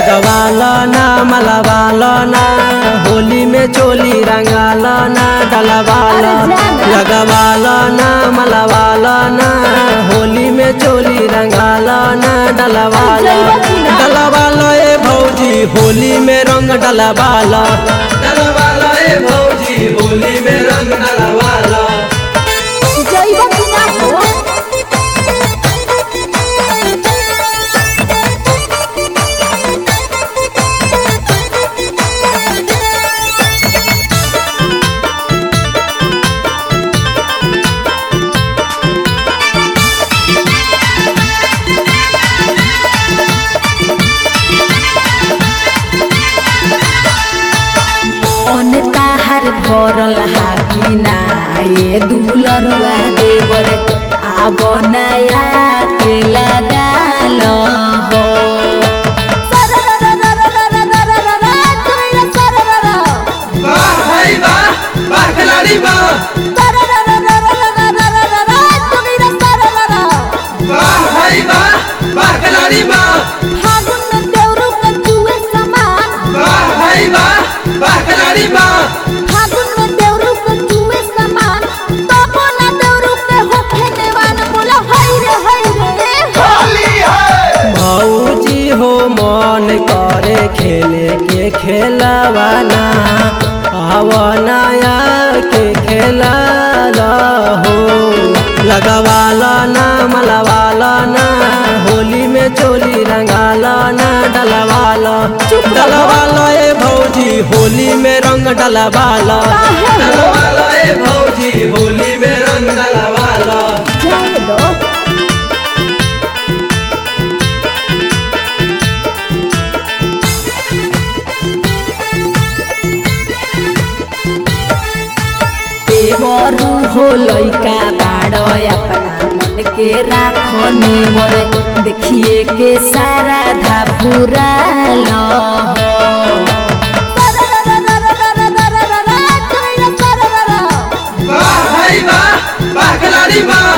लगवालो ना मलवालो ना होली में चोली रंगालो ना डलवालो लगवालो ना मलवालो ना होली में चोली रंगालो ना डलवालो डलवालो ए भौजी होली में रंग डलवालो डलवालो ए भौजी होली में रंग डलवालो जइबा कि ना हो मन ताहार भरल हाकी ना ये दुलरुआ देवर आब नया के लगाल हो वाह भाई वाह वाह खिलाड़ी वाह वाह भाई वाह वाह खिलाड़ी वाह फागुन में देवरू के जुए समान वाह भाई वाह वाह खिलाड़ी वाह फागुन में देवरू के जुए समान तबो ना देवरू के होखे देवान बोला हाय रे हाय रे भौजी हो मन करे खेले के खेलवाना आवनाया के खेला हो लगवाला ना मलवाला ना होली में चोली रंगाला ना डलवाला डलवाला ए भौजी होली में रंग डलवाला डलवाला ए भौजी होली में रंग डलवाला जाए दो देवरू हो लइका बाड़ अपना मन के राखने मोर देखिए के सारा धापुराल हो वाह भाई वाह वाह खिलाड़ी वाह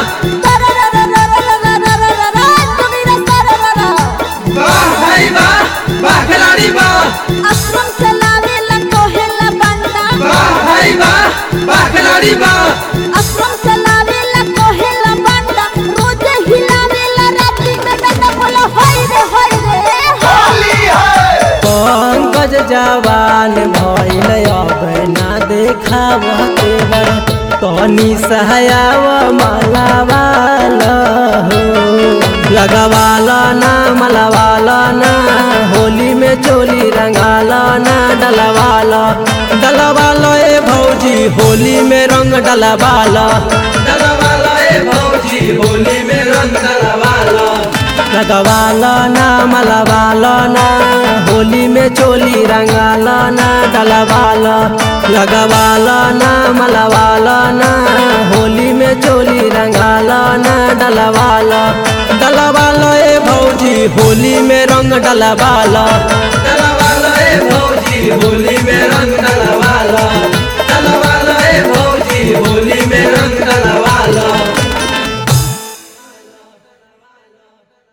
वाह भाई वाह वाह खिलाड़ी वाह आश्रम चलावेला कोहेला बंदा वाह भाई वाह वाह खिलाड़ी वाह आश्रम चलावेला कोहेला बंदा रोज हिलावेला रात्रि में डंडा बोला हाय रे हाय रे पंकज जवान भइल अब ना देखाव तेवर तनी सहायाव मलावाल हो लगवाला ना मलवाला ना होली में चोली रंगाला ना डलवाला डलवाला ए भौजी होली में रंग डलवाला डलवाला ए भौजी होली में रंग डलवाला लगवाला ना मलवाला ना होली में चोली रंगाला ना डलवाला लगवाला ना मलवाला ना होली में चोली रंगाला ना डलवाला डलवाला ए भौजी होली में रंग डलवाला डलवाला ए भौजी होली में रंग डलवाला डलवाला ए भौजी होली में